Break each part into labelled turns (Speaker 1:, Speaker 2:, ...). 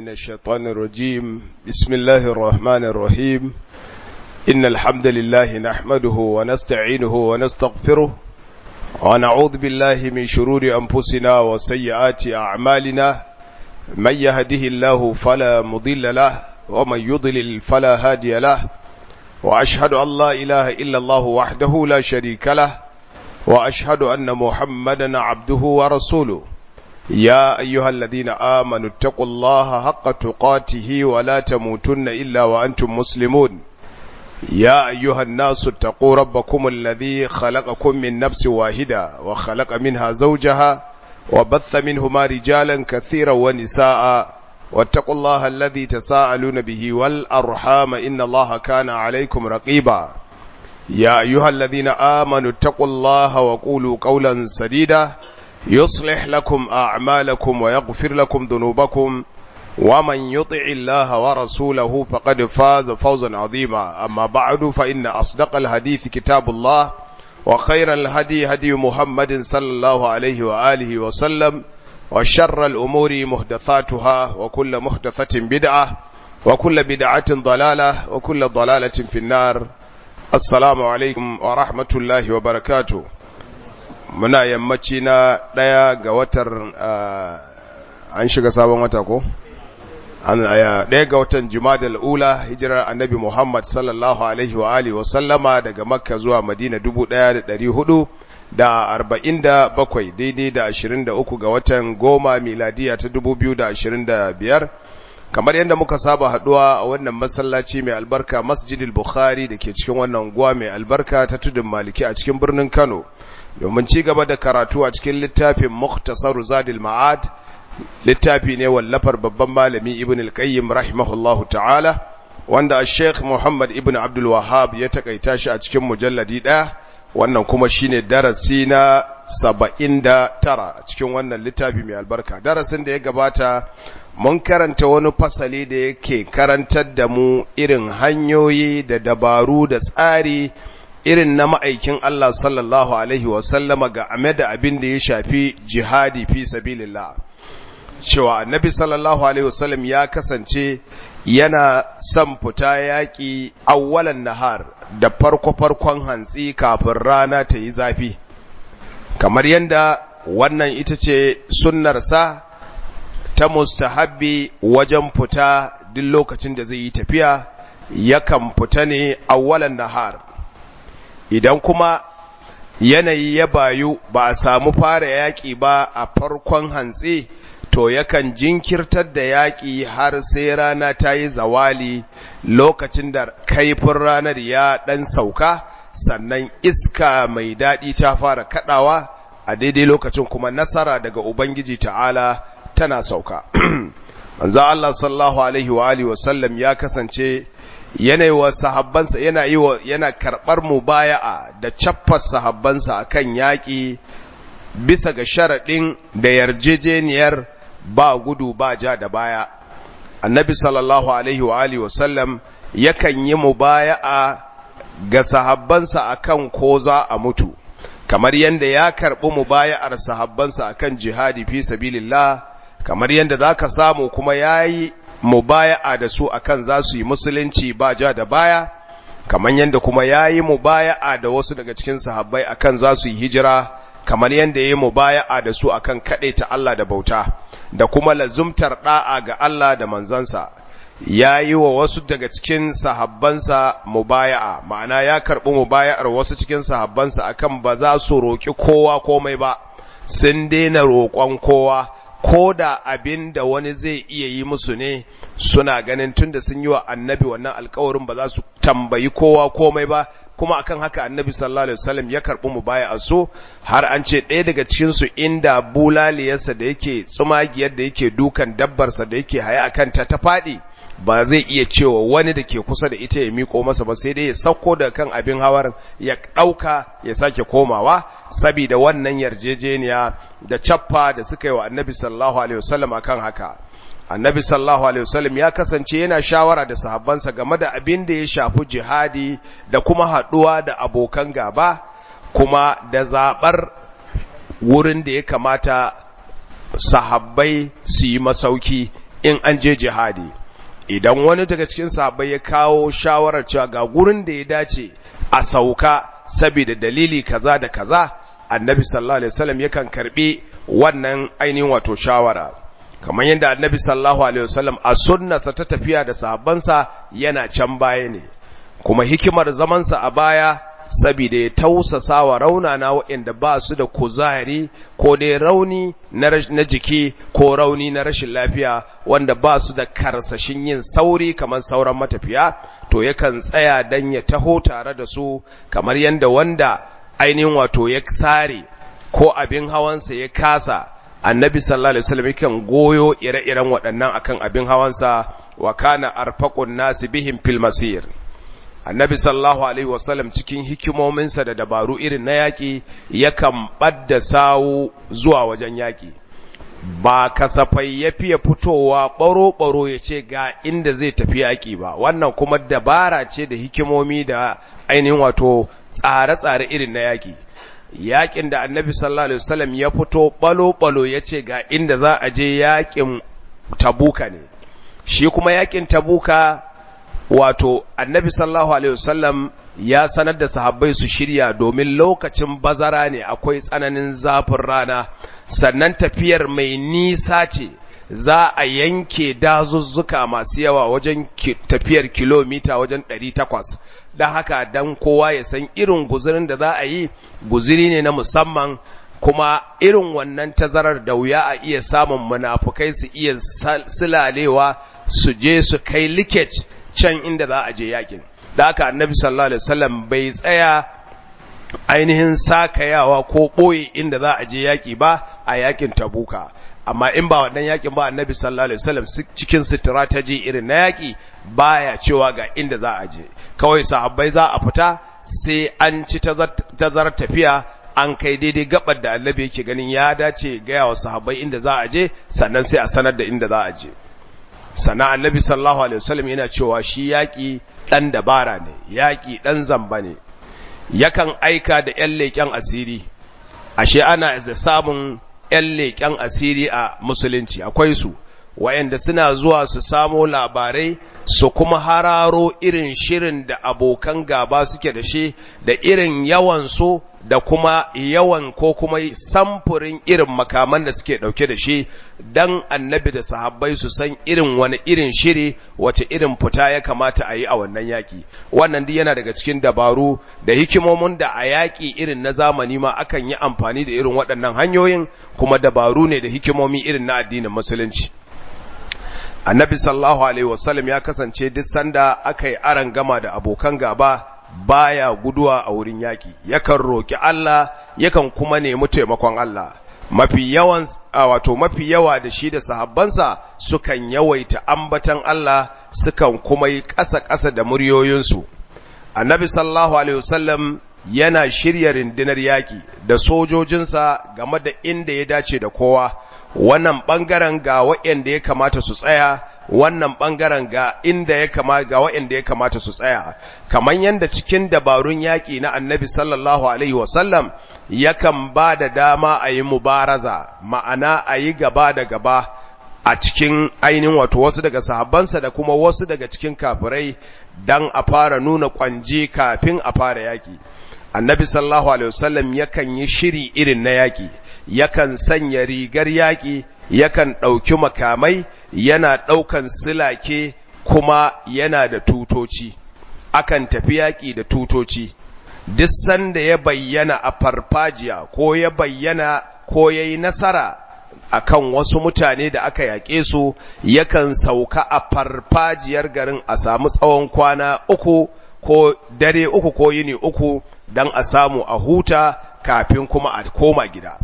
Speaker 1: من الشيطان الرجيم بسم الله الرحمن الرحيم إن الحمد لله نحمده ونستعينه ونستغفره ونعوذ بالله من شرور أنفسنا وسيئات أعمالنا من يهده الله فلا مضل له ومن يضلل فلا هادي له وأشهد أن لا إله إلا الله وحده لا شريك له وأشهد أن محمدا عبده ورسوله يا أيها الذين آمنوا اتقوا الله حق تقاته ولا تموتن إلا وأنتم مسلمون يا أيها الناس اتقوا ربكم الذي خلقكم من نفس واحدة وخلق منها زوجها وبث منهما رجالا كثيرا ونساء واتقوا الله الذي تساءلون به والأرحام إن الله كان عليكم رقيبا يا أيها الذين آمنوا اتقوا الله وقولوا قولا سديدا يصلح لكم أعمالكم ويغفر لكم ذنوبكم ومن يطع الله ورسوله فقد فاز فوزا عظيما أما بعد فإن أصدق الحديث كتاب الله وخير الهدي هدي محمد صلى الله عليه وآله وسلم وشر الأمور محدثاتها وكل محدثة بدعة وكل بدعة ضلالة وكل ضلالة في النار assalamu alaikum wa rahmatullahi wa barakatu muna yammaci na ɗaya ga watar an shiga sabon wata ko? ɗaya ga watan jimadal ula hijirar annabi muhammad sallallahu alaihi wa alihi wa sallama daga makka zuwa madina dubu ɗaya da ɗari hudu da arba'in da bakwai daidai da ashirin da uku ga watan goma miladiya ta dubu biyu da ashirin da biyar kamar yadda muka saba haduwa a wannan masallaci mai albarka masjidil bukhari da ke cikin wannan guwa mai albarka ta tudun maliki a cikin birnin kano domin ci gaba da karatu a cikin littafin muktasar zadil ma'ad littafi ne wallafar babban malami ibn al-qayyim rahimahullahu ta'ala wanda sheikh muhammad ibn abdul wahab ya takaita shi a cikin mujalladi ɗaya wannan kuma shine darasi na saba'in da tara a cikin wannan littafi mai albarka darasin da ya gabata mun karanta wani fasali da yake karantar da mu irin hanyoyi da dabaru da tsari irin na ma'aikin Allah sallallahu Alaihi wasallama ga ame da abin da ya shafi jihadi fi sabilillah cewa annabi sallallahu Alaihi wasallam ya kasance yana son fita yaƙi awwalan nahar da farko-farkon hantsi kafin rana ta yi zafi kamar yadda wannan ita ce sunnarsa ta mustahabbi wajen fita duk lokacin da zai yi tafiya yakan fita ne awwalan nahar idan kuma yanayi ya bayu ba a samu fara yaƙi ba a farkon hantsi to yakan jinkirtar da yaƙi har sai rana ta yi zawali lokacin da kaifin ranar ya ɗan sauka sannan iska mai daɗi ta fara kaɗawa a daidai lokacin kuma nasara daga Ubangiji ta'ala tana sauka. Manzo Allah sallallahu alaihi wa alihi wa sallam ya kasance yanayi wa sahabbansa yana yi wa yana karɓar mubaya'a da caffar sahabbansa akan yaƙi bisa ga sharaɗin da yarjejeniyar ba gudu ba ja da baya. Annabi sallallahu alaihi wa alihi wa sallam yakan yi mubaya'a ga sahabbansa akan ko za a mutu. kamar yadda ya karɓi mubaya'ar sahabbansa akan jihadi fi sabilillah kamar yadda za ka samu kuma ya yi mubaya'a da su akan za su yi musulunci ba ja da baya kamar yadda kuma ya yi mubaya'a da wasu daga cikin sahabbai akan za su yi hijira kamar yadda ya yi mubaya'a da su akan ta Allah da bauta da kuma lazumtar ɗa'a ga Allah da manzansa ya yi wa wasu daga cikin sahabbansa mubaya'a ma'ana ya karɓi mubaya'ar wasu cikin sahabbansa akan ba za su roƙi kowa komai ba sun daina roƙon kowa ko da abin da wani zai iya yi musu ne suna ganin tunda sun yi wa annabi wannan alkawarin ba za su tambayi kowa komai ba kuma akan haka annabi sallallahu alaihi wasallam ya karɓi mubaya'a so har an ce ɗaya daga cikin su inda bulaliyarsa da yake tsumagiyar da yake dukan dabbarsa da yake haya akan ta ta faɗi ba zai iya cewa wani da ke kusa da ita ya miko masa ba sai dai ya sauko da kan abin hawar ya ɗauka ya sake komawa saboda wannan yarjejeniya da cappa da suka yi wa annabi sallallahu alaihi wasallam akan haka annabi sallallahu alaihi wasallam ya kasance yana shawara da sahabbansa game da abin da ya shafi jihadi da kuma haɗuwa da abokan gaba kuma da zaɓar wurin da ya kamata sahabbai su yi masauki in an je jihadi idan wani daga cikin sahabbai ya kawo shawarar cewa ga gurin da ya dace a sauka saboda dalili kaza da kaza annabi sallallahu alaihi wasallam yakan karbi wannan ainihin wato shawara kamar yadda annabi sallallahu alaihi wasallam a sunnarsa ta tafiya da sahabbansa yana can baya ne kuma hikimar zamansa a baya saboda ya tausasa wa raunana waɗanda ba su da kuzari ko dai rauni na jiki ko rauni na rashin lafiya wanda ba su da karsashin yin sauri kamar sauran matafiya to yakan tsaya dan ya taho tare da su kamar yadda wanda ainihin wato ya sare ko abin hawansa ya kasa annabi sallallahu alaihi wasallam yakan goyo ire-iren waɗannan akan abin hawansa wa kana arfaqun nasi bihim fil masir annabi sallallahu alaihi wasallam cikin hikimominsa da dabaru irin na yaƙi yakan ɓadda sawu zuwa wajen yaƙi ba kasafai ya fiye fitowa ɓaro-ɓaro ya ce ga inda zai tafi yaƙi ba wannan kuma dabara ce da hikimomi da ainihin wato tsare-tsare irin na yaƙi yaƙin da annabi sallallahu alaihi wasallam ya fito ɓalo-ɓalo ya ce ga inda za a je yaƙin tabuka ne shi kuma yaƙin tabuka wato annabi sallallahu alaihi wasallam ya sanar da sahabbai su shirya domin lokacin bazara ne akwai tsananin zafin rana sannan tafiyar mai nisa ce za a yanke dazuzzuka masu yawa wajen tafiyar kilomita wajen 800 don haka dan kowa ya san irin guzurin da za a yi guziri ne na musamman kuma irin wannan tazarar da wuya a iya samun munafukai su iya silalewa su je su kai likage can inda za a je yakin da haka annabi sallallahu alaihi wasallam bai tsaya ainihin sakayawa ko ɓoye inda za a je yaki ba a yakin tabuka amma in ba wannan yakin ba annabi sallallahu alaihi wasallam cikin strategy irin na yaki baya cewa ga inda za a je kawai sahabbai za a fita sai an ci tazarar tafiya an kai daidai gabar da annabi yake ganin ya dace gaya wa sahabbai inda za a je sannan sai a sanar da inda za a je sana annabi sallallahu alaihi wasallam yana cewa shi yaƙi ɗan dabara ne yaƙi ɗan zamba ne yakan aika da ƴan leƙen asiri ashe ana da samun ƴan leƙen asiri a musulunci akwai su wayanda suna zuwa su samo labarai su kuma hararo irin shirin da abokan gaba suke da shi da irin yawan su da kuma yawan ko kuma samfurin irin makaman da suke dauke da shi dan annabi da sahabbai su san irin wani irin shiri wace irin fita ya kamata a yi a wannan yaki wannan duk yana daga cikin dabaru da hikimomin da a yaki irin na zamani ma akan yi amfani da irin waɗannan hanyoyin kuma dabaru ne da hikimomi irin na addinin musulunci annabi sallallahu alaihi wasallam ya kasance duk sanda aka yi aran gama da abokan gaba baya guduwa a wurin yaki yakan roki Allah yakan kuma nemi taimakon Allah mafi yawan wato mafi yawa da shi da sahabbansa sukan yawaita ambatan Allah sukan kuma yi ƙasa-ƙasa da muryoyinsu annabi sallallahu alaihi wasallam yana shirya rundunar yaki da sojojinsa game da inda ya dace da kowa wannan ɓangaren ga waɗanda ya kamata su tsaya wannan ɓangaren ga inda ya kamata ga waɗanda ya kamata su tsaya kamar yadda cikin dabarun yaƙi na annabi sallallahu alaihi wasallam yakan ba da dama a yi mubaraza ma'ana a yi gaba da gaba a cikin ainihin wato wasu daga sahabbansa da kuma wasu daga cikin kafirai don a fara nuna ƙwanje kafin a fara yaƙi annabi sallallahu alaihi wasallam yakan yi shiri irin na yaƙi yakan sanya rigar yaƙi yakan ɗauki makamai yana ɗaukan silake kuma yana da tutoci akan tafi yaƙi da tutoci duk sanda ya bayyana a farfajiya ko ya bayyana ko ya yi nasara akan wasu mutane da aka yaƙe su yakan sauka a farfajiyar garin a samu tsawon kwana uku ko dare uku ko yini uku don a samu a huta kafin kuma a koma gida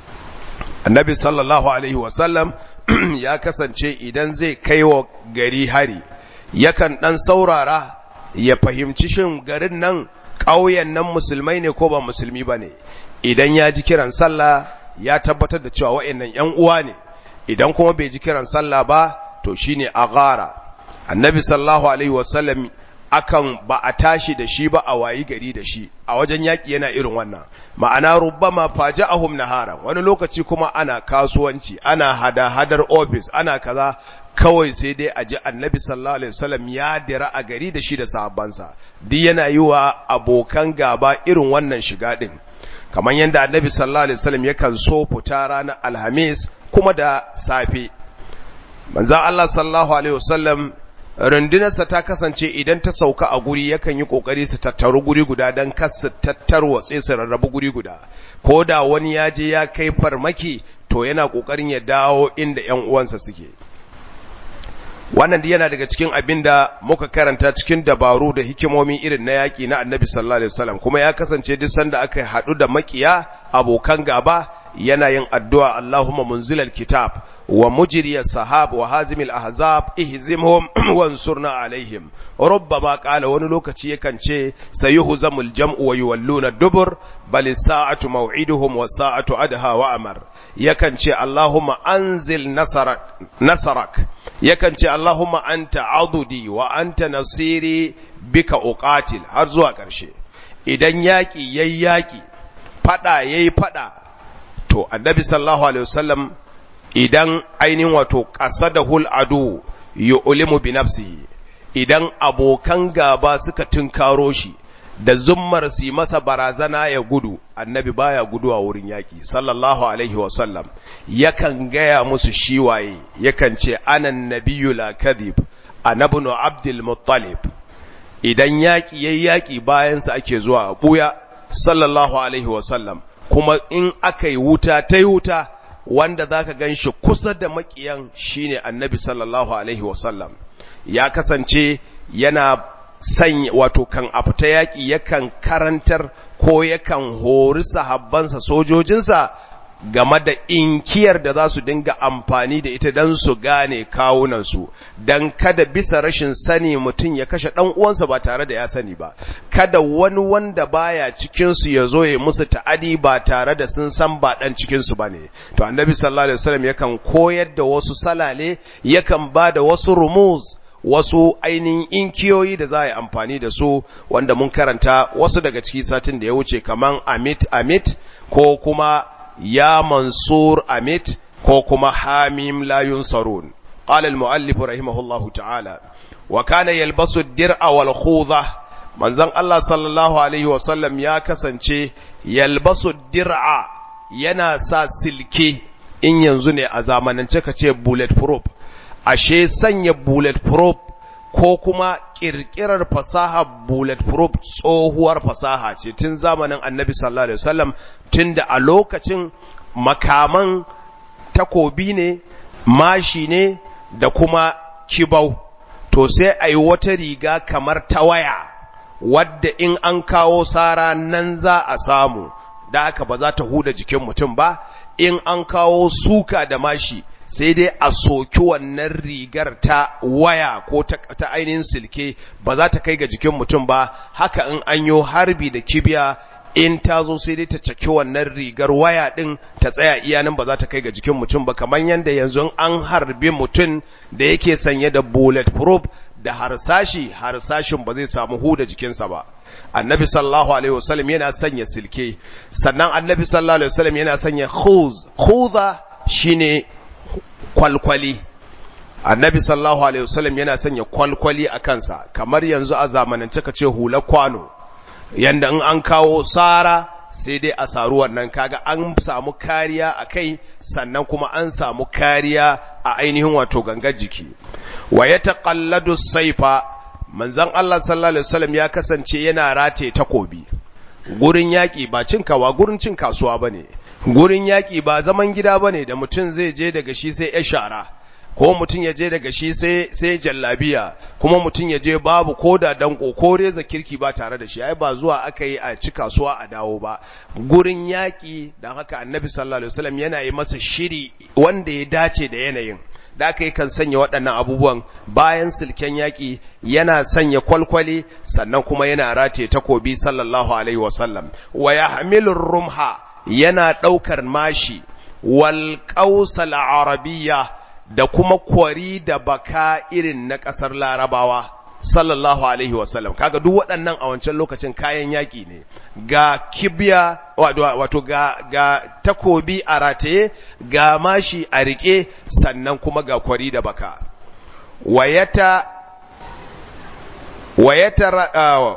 Speaker 1: annabi sallallahu alaihi wasallam ya kasance idan zai kai wa gari hari yakan ɗan saurara ya fahimci shin garin nan ƙauyen nan musulmai ne ko ba musulmi ba ne idan ya ji kiran sallah ya tabbatar da cewa wa'annan ‘yan uwa ne idan kuma bai ji kiran sallah ba to shine agara annabi sallallahu alaihi wasallam akan ba a tashi da shi ba a wayi gari da shi a wajen yaƙi yana irin wannan ma'ana rubbama faja'ahum nahara wani lokaci kuma ana kasuwanci ana hada hadar office ana kaza kawai sai dai a ji annabi sallallahu alaihi wasallam ya dira a gari da shi da sahabbansa duk yana yi wa abokan gaba irin wannan shiga din kamar yadda annabi sallallahu alaihi wasallam yakan so fita ranar alhamis kuma da safe manzon Allah sallallahu alaihi wasallam rundunarsa ta kasance idan ta sauka a guri yakan yi kokari su tattaru guri guda don kas su tattarwatse su rarrabu guri guda ko da wani ya je ya kai farmaki to yana kokarin ya dawo inda ƴan uwansa suke wannan yana daga cikin abin da muka karanta cikin dabaru da hikimomi irin na yaƙi na annabi sallallahu alaihi wasallam kuma ya kasance duk sanda aka haɗu da makiya abokan gaba yana yin addu'a Allahumma munzilal kitab wa mujriyas sahab wa hazimil ahzab ihzimhum wansurna alaihim rubbama qala wani lokaci yakan ce sayuhzamul jam'u wa yuwalluna dubur bal sa'atu maw'iduhum wa sa'atu adha wa amar yakan ce Allahumma anzil nasarak nasarak yakan ce Allahumma anta adudi wa anta nasiri bika uqatil har zuwa ƙarshe idan yaƙi yayi yaƙi fada yayi fada to annabi sallallahu alaihi wasallam idan ainihin wato qasadahul adu yu'limu bi nafsihi idan abokan gaba suka tunkaro shi da zummar su masa barazana ya gudu annabi baya guduwa wurin yaki sallallahu alaihi wasallam yakan gaya musu shi waye yakan ce anan nabiyyu la kadhib anabnu abdul muttalib idan yaki yayi yaki bayan sa ake zuwa buya sallallahu alaihi wasallam kuma in aka yi wuta ta yi wuta wanda za ka gan shi kusa da makiyan shine annabi sallallahu alaihi wasallam ya kasance yana sanya wato kan a fita yaƙi yakan karantar ko yakan hori sahabbansa sojojinsa game da inkiyar da za su dinga amfani da ita don su gane kawunansu don kada bisa rashin sani mutum ya kashe ɗan uwansa ba tare da ya sani ba kada wani wanda baya cikinsu ya zo ya musu ta'adi ba tare da sun san ba ɗan cikinsu ba ne to annabi sallallahu alaihi wasallam yakan koyar da wasu salale yakan ba da wasu rumuz wasu ainihin inkiyoyi da za a yi amfani da su wanda mun karanta wasu daga ciki satin da ya wuce kaman amit amit ko kuma ya mansur amit ko kuma hamim la yunsarun qala al muallif rahimahullahu ta'ala wa kana yalbasu dir'a wal khudha manzon Allah sallallahu alaihi wa sallam ya kasance yalbasu dir'a yana sa silke in yanzu ne a zamanance kace bullet proof ashe sanya bullet proof ko kuma kirkirar fasaha bullet proof tsohuwar fasaha ce tun zamanin annabi sallallahu alaihi wasallam tun da a lokacin makaman takobi ne mashi ne da kuma kibau to sai a yi wata riga kamar ta waya wadda in an kawo sara nan za a samu da haka ba za ta huda jikin mutum ba in an kawo suka da mashi sai dai a soki wannan rigar ta waya ko ta ainihin silke ba za ta kai ga jikin mutum ba haka in an yi harbi da kibiya in ta zo sai dai ta caki wannan rigar waya din ta tsaya iyanin ba za ta kai ga jikin mutum ba kamar yadda yanzu an harbi mutum da yake sanye da bullet proof da harsashi harsashin ba zai samu huda jikinsa ba annabi sallallahu alaihi wasallam yana sanya silke sannan annabi sallallahu alaihi wasallam yana sanya khuz khuza shine kwalkwali annabi sallallahu alaihi wasallam yana sanya kwalkwali a kansa kamar yanzu a zamanance ka ce hular kwano yanda in an kawo sara sai dai a saru wannan kaga an samu kariya a kai sannan kuma an samu kariya a ainihin wato gangar jiki wa ya taqalladu saifa manzon Allah sallallahu alaihi wasallam ya kasance yana rataye takobi gurin yaki ba cin kawa gurin cin kasuwa bane gurin yaƙi ba zaman gida ba ne da mutum zai je daga shi sai ya shara ko mutum ya je daga shi sai jallabiya kuma mutum ya je babu ko da danko ko reza kirki ba tare da shi ai ba zuwa aka yi a ci kasuwa a dawo ba gurin yaƙi don haka annabi sallallahu alaihi wasallam yana yi masa shiri wanda ya dace da yanayin da aka yi kan sanya waɗannan abubuwan bayan silken yaƙi yana sanya kwalkwale sannan kuma yana rataye takobi sallallahu alaihi wasallam wa yahmilur rumha yana ɗaukar mashi wal ƙausal arabiya da kuma kwari da baka irin na ƙasar larabawa sallallahu alaihi wasallam kaga duk waɗannan a wancan lokacin kayan yaƙi ne ga kibiya wato ga, ga takobi a rataye ga mashi a riƙe sannan kuma ga kwari da baka wayata wayata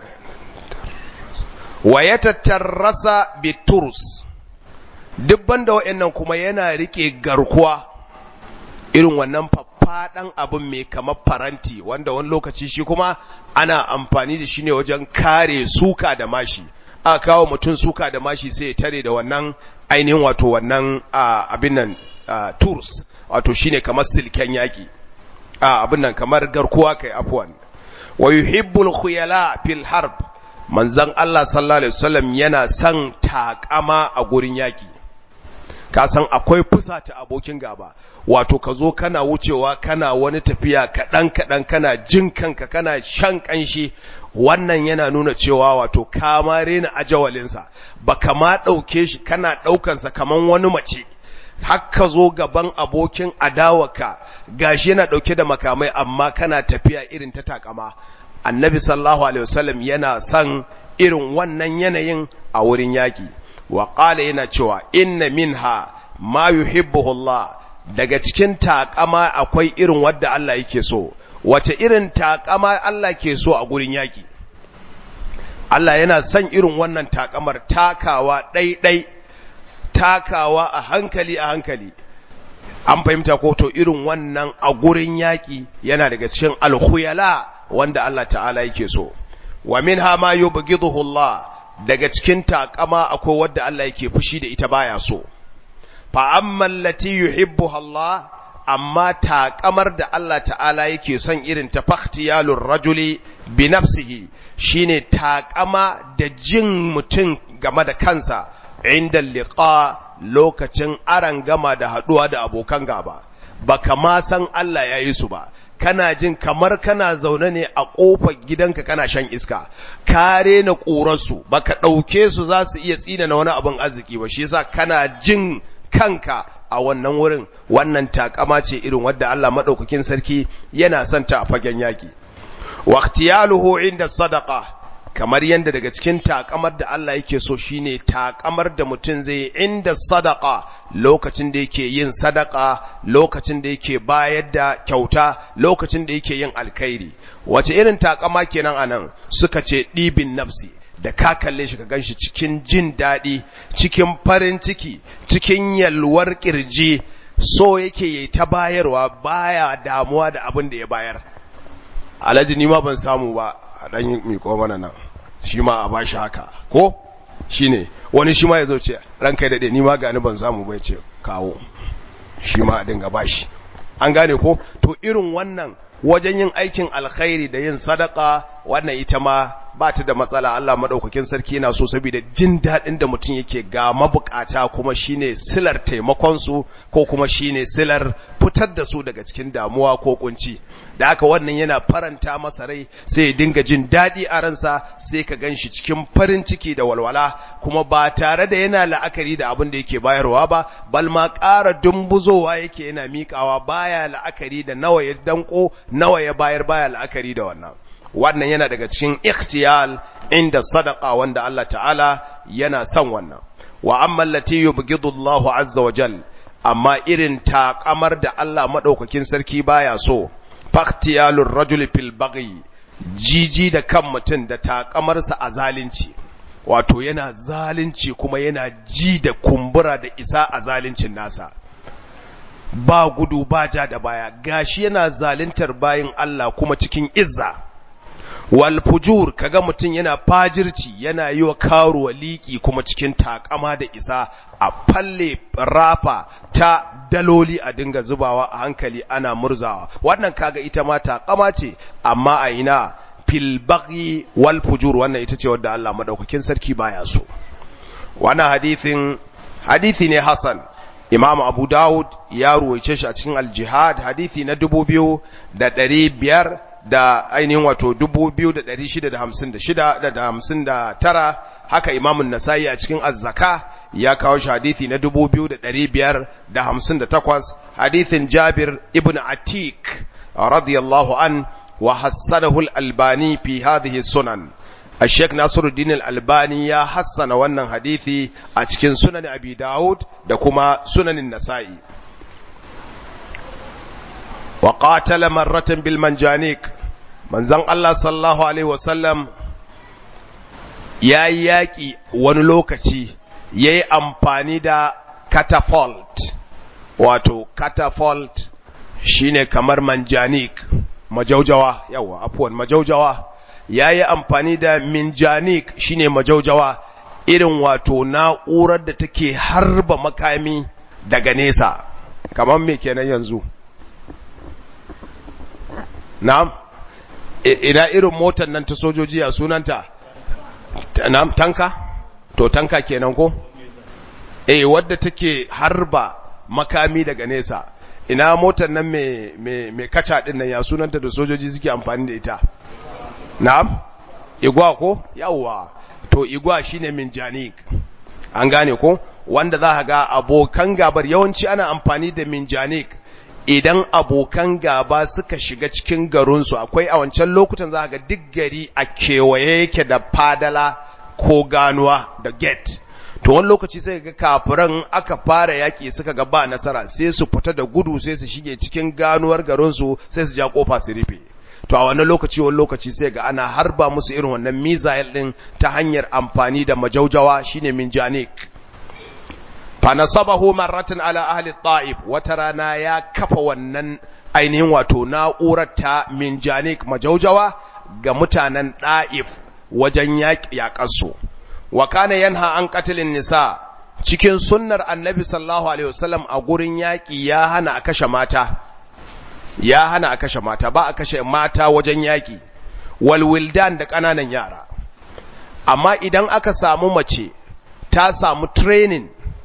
Speaker 1: wayata tarrasa biturus duk banda wa'annan kuma yana rike garkuwa irin wannan faffaɗan abin mai kamar faranti wanda wani lokaci shi kuma ana amfani da shi ne wajen kare suka da mashi a kawo mutum suka da mashi sai ya tare da wannan ainihin wato wannan abin nan tools wato shine kamar silken yaki abin nan kamar garkuwa kai afwan wa yuhibbul khuyala fil harb manzon Allah sallallahu alaihi wasallam yana son takama a gurin yaki ka san akwai fusata abokin gaba wato ka zo kana wucewa kana wani tafiya kaɗan kaɗan kana jin kanka kana shan ƙanshi wannan yana nuna cewa wato ka ma rena ajawalinsa ba ka ma ɗauke shi kana ɗaukansa kaman wani mace haka zo gaban abokin adawaka gashi yana ɗauke da makamai amma kana tafiya irin ta takama annabi sallallahu alaihi wasallam yana son irin wannan yanayin a wurin yaƙi wa ƙala yana cewa inna minha ma yuhibbuhu Allah daga cikin takama akwai irin wadda Allah yake so wace irin takama Allah ke so a gurin yaki Allah yana son irin wannan takamar takawa ɗaiɗai takawa a hankali a hankali an fahimta ko to irin wannan a gurin yaki yana daga cikin alkhuyala wanda Allah ta'ala yake so wa minha ma yubghiduhu Allah daga cikin takama akwai wadda Allah yake fushi da ita baya so fa amma allati yuhibbuha Allah amma taƙamar da Allah ta'ala yake son irin ta fakhtiyalur rajuli bi nafsihi shine taƙama da jin mutum game da kansa inda liqa lokacin aran gama da haɗuwa da abokan gaba baka ma san Allah ya yi su ba kana jin kamar kana zaune ne a ƙofar gidanka kana shan iska kare na ƙurarsu baka ɗauke su za su iya tsina na wani abin arziki ba shi yasa kana jin kanka a wannan wurin wannan takama ce irin wadda Allah madaukakin sarki yana son ta a fagen yaki waqtiyaluhu inda sadaqa kamar yanda daga cikin takamar da Allah yake so shine takamar da mutum zai inda sadaqa lokacin da yake yin sadaka lokacin da yake bayar da kyauta lokacin da yake yin alkhairi wace irin takama kenan anan suka ce ɗibin nafsi da ka kalle shi ka ganshi cikin jin daɗi cikin farin ciki cikin yalwar ƙirji so yake yi ta bayarwa baya damuwa da abin da ya bayar alhaji ni ma ban samu ba a ɗan miƙo mana nan shi ma a bashi haka ko shi ne wani shi ma ya zo ce ranka ya daɗe ni ma gani ban samu bai ce kawo shi ma a dinga bashi an gane ko to irin wannan wajen yin aikin alkhairi da yin sadaka wannan ita ma ba ta da matsala Allah madaukakin sarki yana so saboda jin daɗin da mutum yake ga mabukata kuma shine silar taimakon su ko kuma shine silar fitar da su daga cikin damuwa ko kunci da haka wannan yana faranta masa rai sai ya dinga jin daɗi a ransa sai ka ganshi cikin farin ciki da walwala kuma ba tare da yana la'akari da abin da yake bayarwa ba bal ma ƙara dumbuzowa yake yana miƙawa baya la'akari da nawa ya danko nawa ya bayar baya la'akari da wannan wannan yana daga cikin ikhtiyal inda sadaqa wanda Allah ta'ala yana son wannan wa amma allati yubghidu Allah azza wa jal amma irin taƙamar da Allah madaukakin sarki baya so fakhtiyalur rajuli fil baghi jiji da kan mutum da taƙamarsa a zalunci wato yana zalunci kuma yana ji da kumbura da isa a zaluncin nasa ba gudu ba ja da baya gashi yana zaluntar bayin Allah kuma cikin izza wal fujur kaga mutum yana fajirci yana yi wa karuwa liƙi kuma cikin takama da isa a falle rafa ta daloli a dinga zubawa a hankali ana murzawa wannan kaga ita ma takama ce amma a ina fil baghi wal fujur wannan ita ce wadda Allah madaukakin sarki baya so wannan hadithin hadithi ne hasan Imam Abu Dawud ya ruwaice shi a cikin al-Jihad hadithi na dubu biyu da ɗari biyar da ainihin wato dubu biyu da ɗari shida da hamsin da shida da hamsin da tara haka imamun nasa'i a cikin azzaka ya kawo shi hadithi na dubu biyu da ɗari biyar da hamsin da takwas hadithin jabir ibn atik radiyallahu an wa hassanahu al-albani fi hadhihi sunan الشيخ ناصر الدين الألباني يا حسن wannan hadisi a cikin sunan Abi Dawud da kuma sunanin Nasa'i wa qatala marratan bil manjanik manzon Allah sallallahu alaihi wasallam yayi yaki wani lokaci yayi amfani da catapult wato catapult shine kamar manjanik majaujawa yawa afwan majaujawa yayi amfani da minjanik shine majaujawa irin wato na'urar da take harba makami daga nesa kamar me kenan yanzu na'am ina irin motar nan ta sojoji a sunanta na'am tanka to tanka kenan ko eh wadda take harba makami daga nesa ina motar nan mai mai kaca din nan ya sunanta da sojoji suke amfani da ita na'am igwa ko yawwa to igwa shine minjanik an gane ko wanda za ka ga abokan gabar yawanci ana amfani da minjanik idan abokan gaba suka shiga cikin garinsu akwai a wancan lokutan za ga duk gari a kewaye yake da fadala ko ganuwa da gate to wani lokaci sai ga kafiran aka fara yaƙi suka ga ba nasara sai su fita da gudu sai su shige cikin ganuwar garinsu sai su ja kofa su rufe to a wannan lokaci wani lokaci sai ga ana harba musu irin wannan missile din ta hanyar amfani da majaujawa shine minjanik fa nasabahu marratan ala ahli ta'if wata rana ya kafa wannan ainihin wato na'urar ta minjanik majaujawa ga mutanen ta'if wajen yaƙarsu wa kana yanha an qatlin nisa cikin sunnar annabi sallallahu alaihi wasallam a gurin yaƙi ya hana a kashe mata ya hana a kashe mata ba a kashe mata wajen yaƙi walwildan da ƙananan yara amma idan aka samu mace ta samu training